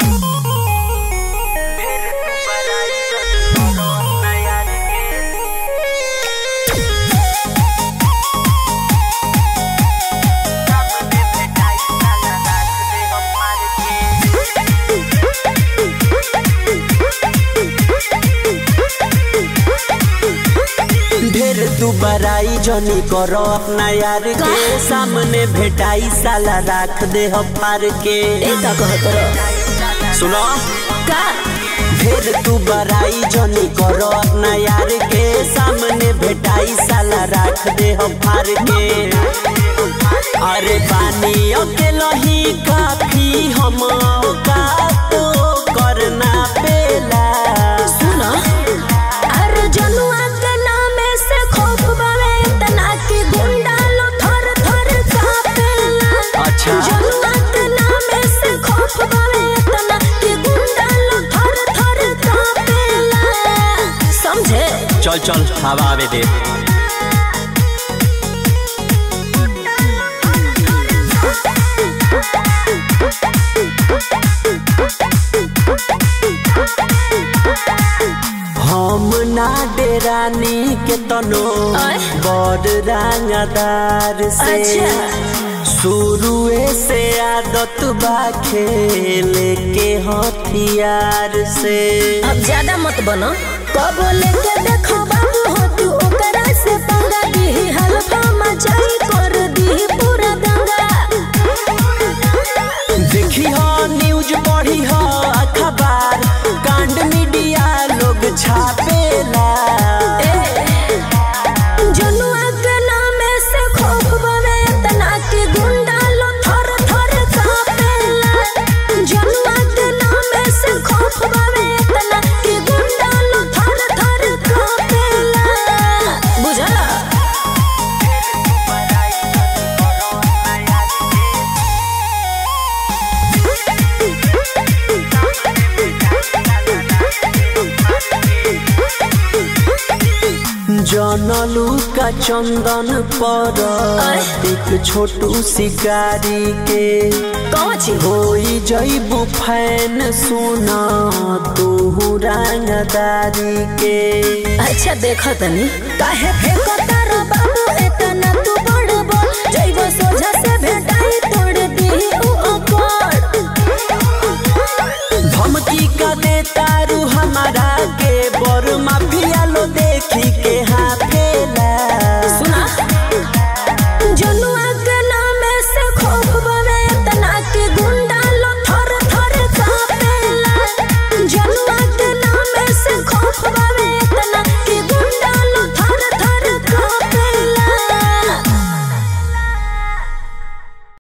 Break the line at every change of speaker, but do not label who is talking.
ढेर तू बराई जनी करो अपना यार के सामने भेटाई साला राख दे हम पार के
ए का कहत रह
सुनो
का
ढेर तू बराई जनी करो अपना यार के सामने भेटाई साला राख दे हम पार के अरे पानी अकेला ही काफी हम का तो करना पेला
सुन अरे जनुआ के नामे से खौफ बावे तना की गुंडा लो थर थर कापेला
अच्छा।
जनुआ के नामे से खौफ बावे तना की गुंडा लो थर थर कापेला समझे
चल चल हवा आवे दे हम ना डेरानी के तनो
आय।
बड़ रंगदार से
अच्छा।
शुरुए से आदत बा खेले के हथियार से
अब ज्यादा मत बनो कब लेके देखो बाबू हो तू ओकरा से पंगा दी हल्का मचाई कर दी पूरा दंगा
देखी हो न्यूज पढ़ी हो अखबार कांड मीडिया लोग छापेला
जनुआ के नामे से खौफ बने तना के गुंडा लो थर थर कापेला जनुआ के नामे से खौफ बने तना के गुंडा लो थर थर कापेला बुझला
जनलू का चंदन पर
आय।
एक छोटू शिकारी के
कौन छी
होई जईबू फैन सुना तू रंगदारी के
अच्छा देखो तनी काहे फेंको तारो बाबू एतना